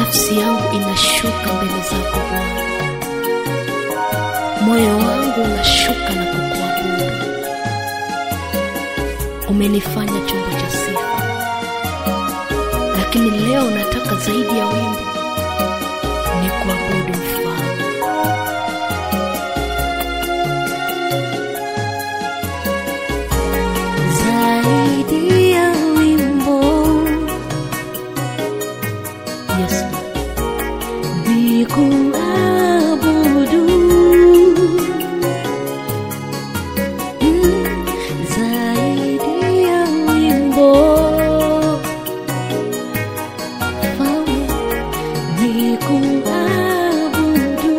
nafsi yangu inashuka mbele zako Bwana, moyo wangu unashuka na kukuabudu. Umenifanya chombo cha sifa, lakini leo nataka zaidi ya wimbo, ni kuabudu Mfalme. Zaidi ya wimbo, Yesu, ni kuabudu. Mm, zaidi ya wimbo, Mfalme, ni kuabudu.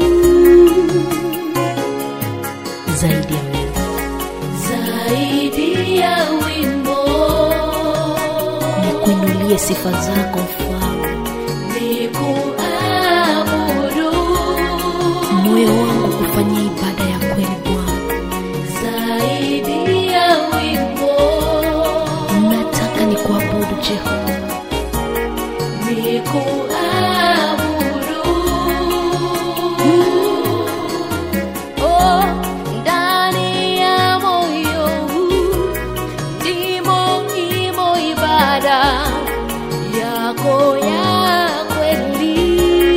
Zaidi ya wimbo zaidi ya wimbo, nikuinulie sifa zako Mfalme, nikuabudu, moyo wangu kufanyia ibada ya kweli Bwana. Zaidi ya wimbo, nataka nikuabudu Jehova, nikuabudu Oh, ndani ya moyo huu ndimo imo ibada yako ya kweli.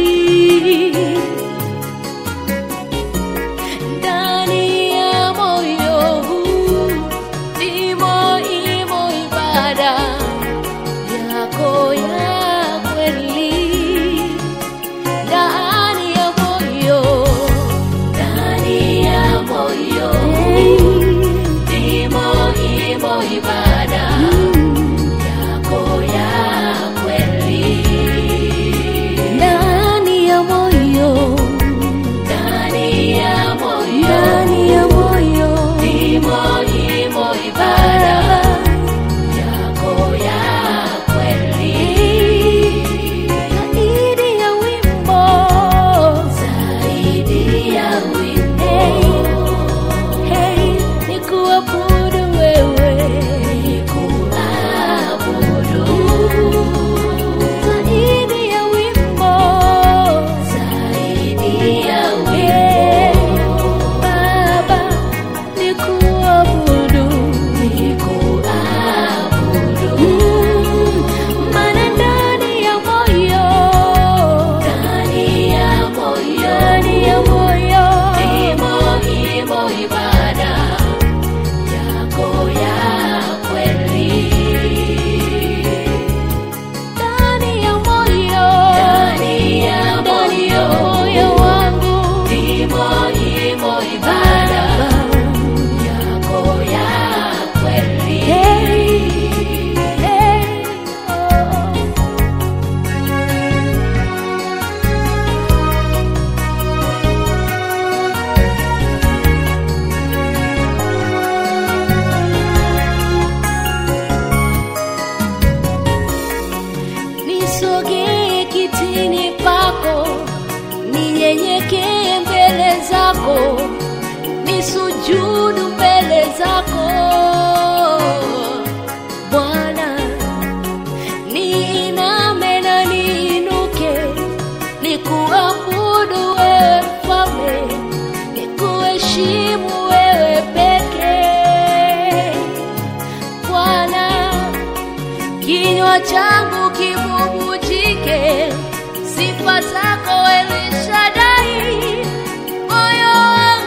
Ndani ya moyo huu ndimo imo ibada yako ya kweli ndani ya moyo, ndani ya moyo imo imo ibada yako ya kweli. Ndani ya moyo, ndani ya moyo, ndani ya moyo imo imo ibada yako ya kweli zaidi ya wimbo, zaidi ya wimbo, hey, ni kuabudu wewe, ni kuabudu zaidi ya wimbo, zaidi ya wimbo, Baba, ni kuabudu, ni kuabudu maana ndani ya moyo, ndani ya moyo, ndani ya moyo imo imo ibada yako ya kweli. Ndani ya moyo, ndani ya moyo, moyo wangu imo imo ibada yako ya kweli. Hey, hey, oh. nisogee kitini pako, ninyenyekee mbele zako, nisujudu mbele zako Bwana, niiname na niinuke, nikuabudu wewe Mfalme, nikuheshimu wewe pekee Bwana kinywa changu kibubujike sifa zako Elishadai, moyo wangu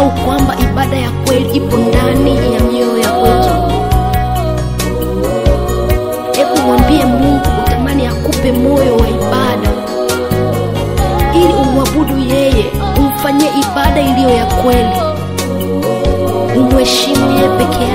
tusahau kwamba ibada ya kweli ipo ndani ya mioyo ya kwetu. Hebu mwambie Mungu utamani akupe moyo wa ibada, ili umwabudu yeye, umfanyie ibada iliyo ya kweli, umheshimu yeye peke